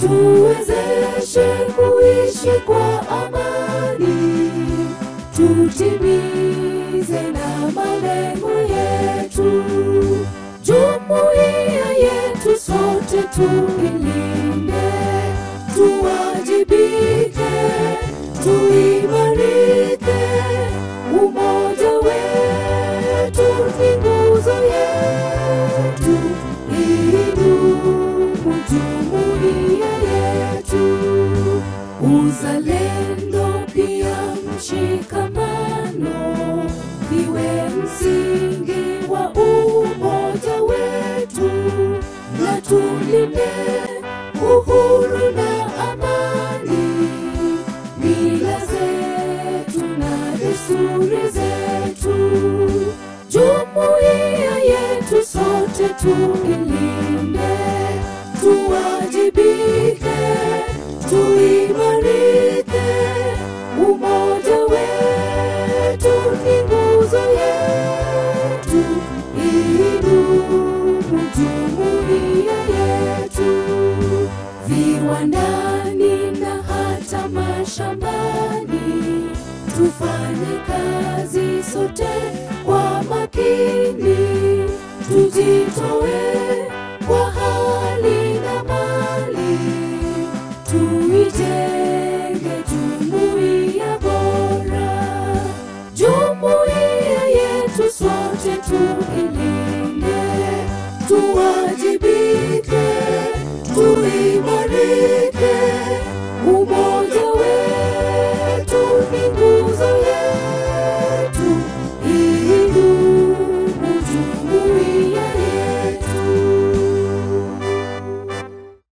tuwezeshe kuishi kwa amani, tutimize na malengo yetu. Jumuiya yetu sote tuilinde, tuwajibike, tuimarike. Umoja wetu ni nguzo yetu, idumu jumuiya yetu. Uzalendo pia mshikamano viwe msingi wa umoja wetu, na tulinde uhuru na amani, mila zetu na desturi zetu. Jumuiya yetu sote tuilinde, tuwajibike, tuimarike. Umoja wetu ni nguzo yetu, idumu jumuiya yetu viwandani na hata mashambani, tufanye kazi sote